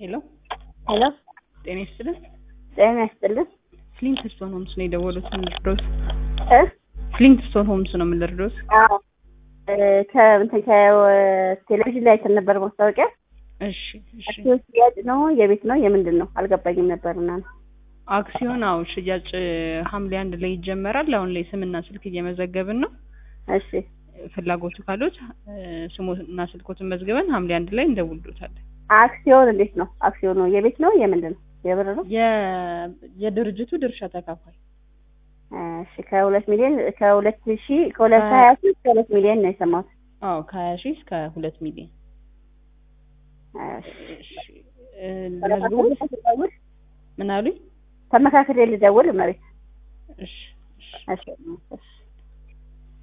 ሄሎ ሄሎ ጤና ይስጥልን። ጤና ይስጥልን። ፍሊንትስቶን ሆምስ ነው የደወሉት። ምንድሮስ እ ፍሊንትስቶን ሆምስ ነው የምንደርዶስ። አዎ እ ከእንትን ከቴሌቪዥን ላይ አይተን ነበር ማስታወቂያ። እሺ እሺ። አክሲዮን ሽያጭ ነው የቤት ነው የምንድን ነው አልገባኝም ነበርና ነው። አክሲዮን አዎ ሽያጭ ሐምሌ አንድ ላይ ይጀመራል። አሁን ላይ ስምና ስልክ እየመዘገብን ነው። እሺ ፍላጎቱ ካሉት ስሞና ስልኮትን መዝግበን ሐምሌ አንድ ላይ እንደውልዶታለን። አክሲዮን እንዴት ነው? አክሲዮን ነው የቤት ነው የምንድን ነው? የብር ነው? የ- የድርጅቱ ድርሻ ተካፋይ እሺ ከሁለት ሚሊዮን ከሁለት ሺ ከሁለት ሀያ ሶስት ከሁለት ሚሊዮን ነው የሰማሁት። አዎ ከሀያ ሺህ እስከ ሁለት ሚሊዮን እሺ እሺ እ ልመዝግቦት ልደውል ምን አሉኝ? ተመካክሬ ልደውል መቤት እሺ እሺ እሺ እሺ